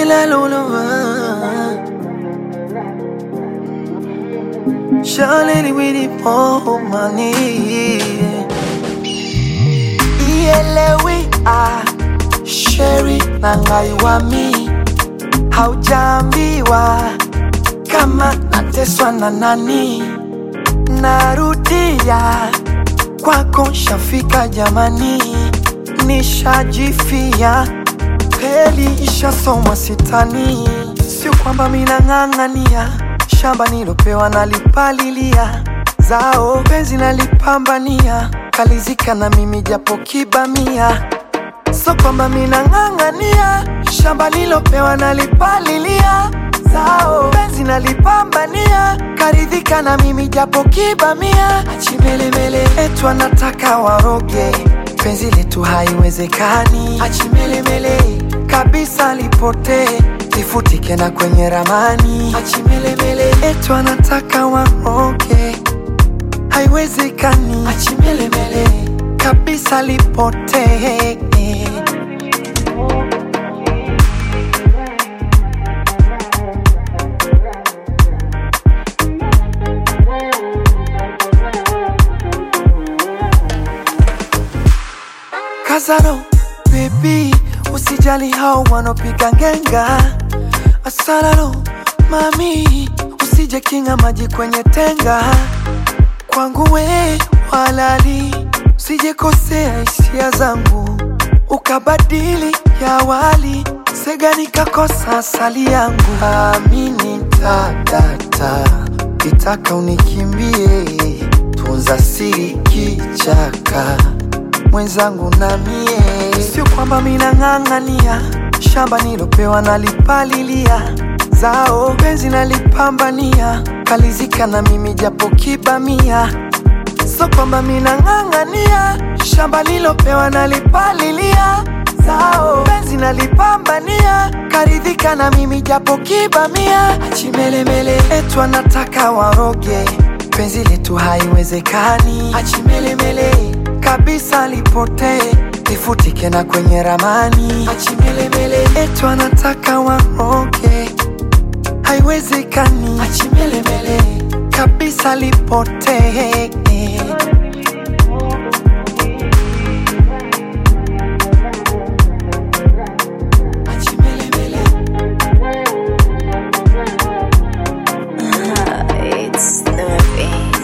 la lullaby. Charlie with the more money. Ielewi ah, Sherry na ngai wa mi, haujaambiwa kama nateswa na nani. Narudia kwako, shafika jamani, nishajifia kweli, ishasomwa sitani, sio kwamba minang'ang'ania shamba nilopewa nalipalilia, zao penzi nalipambania, kalizika na mimi japo kibamia, so kwamba minang'ang'ania shamba lilopewa nalipalilia, zao penzi nalipambania, karidhika na mimi japo kibamia, achimelemele etu anataka waroge penzi letu haiwezekani, achimelemele kabisa lipotee lifutike na kwenye ramani, achimelemele etu anataka waroge haiwezekani, achimelemele kabisa lipotee. Kazaro baby, usijali hao wanopiga ngenga. Asararo mami, usije kinga maji kwenye tenga. Kwangu we walali, usije kosea hisia zangu ukabadili ya wali sega nikakosa asali yangu. Amini tadata, kitaka unikimbie, tunza siri kichaka mwenzangu na mie, sio kwamba minang'ang'ania shamba nilopewa nalipalilia, zao penzi nalipambania, kalizika na mimi japo kibamia, sio kwamba minang'ang'ania shamba lilopewa nalipalilia, zao penzi nalipambania, karidhika na mimi japo kibamia, achimelemele etu anataka waroge penzi letu haiwezekani, achimelemele kabisa lipotee lifutike na kwenye ramani, achimelemele etu anataka waroge haiwezekani, achimelemele kabisa lipotee. Achimelemele. It's the big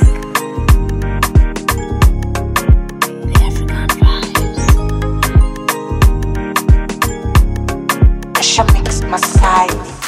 African vibes. Asha Mix Masai.